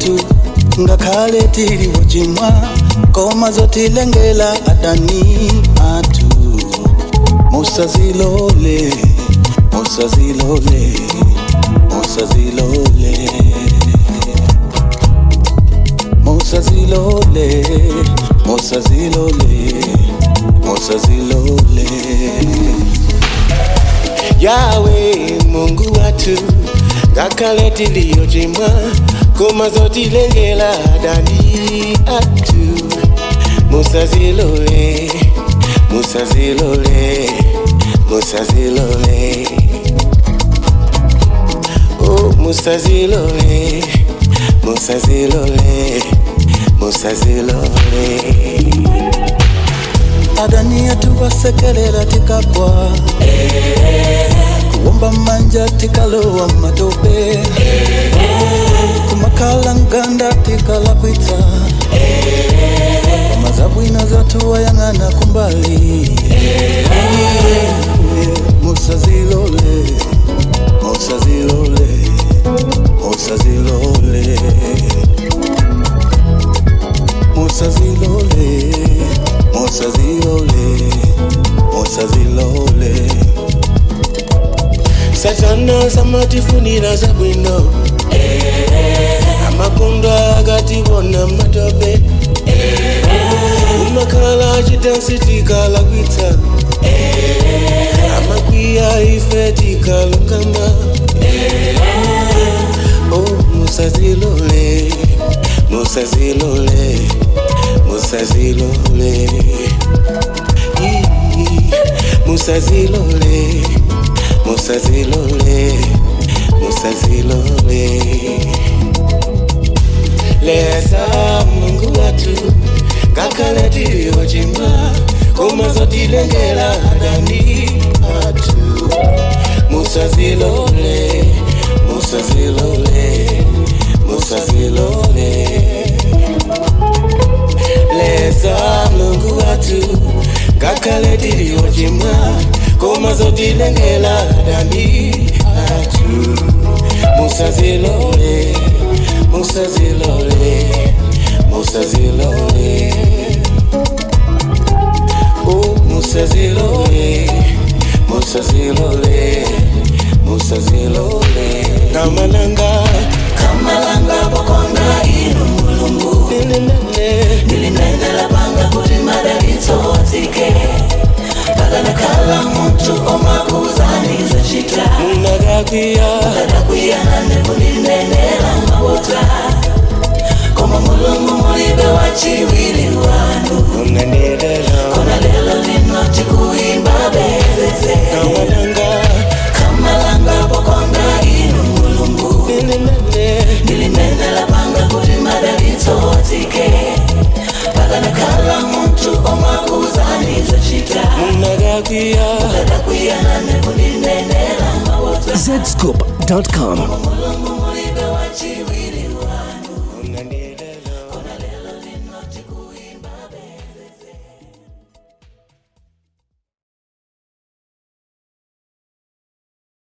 watu ngakhale tili wochimwa koma zotilengela adani atu musazilole musazilole musazilole musazilole musazilole musazilole yawe mungu watu ngakhale tiliyochimwa koma zotilengela adani atu musazilole musazilole musazilole oh musazilole musazilole musazilole adani atu wasekelela tikagwa kuomba manja tikalowa matope kumakhala nganda tikalakwitsa mazabwino zatu wayang'ana kumbali musazilole musazilole musazilole musazilole musazilole musazilole satana samatifunira zabwino amakondwa akatibona matope umakhala chitansi tikalakwitsa amakwiya ife tikalungama oh musazilole musazilole musazilole Ii, musazilole musazilole musazilole leza mungu watu ngakhale tiliyochimwa koma zotilengela adani atu musazilole musazilole musazilole leza mulungu watu ngakhale tiliyochimwa koma zotilengela adani atu musazilole musazilole musazilole oh musazilole musazilole musazilole kamalanga kamalanga bokonga inu mulungu nenenene nilinenela panga kuti madalitso atsike pakanakhala munthu omakuzaniza chita munakakwiya adakwiyana kundinenela mabota koma mulungu mulibe wachiwiri wanu unanyelela kona lelo lino tikuimba bezeze kamalanga kamalanga bokonga inu mulungu nenenene nilinenela panga kuti madalitso atsike pakanakhala munthu omakuzaniza chita munakakwiya adakwiyana kundinenela mabota zscoop.com. mulungu mulibe wachiwiri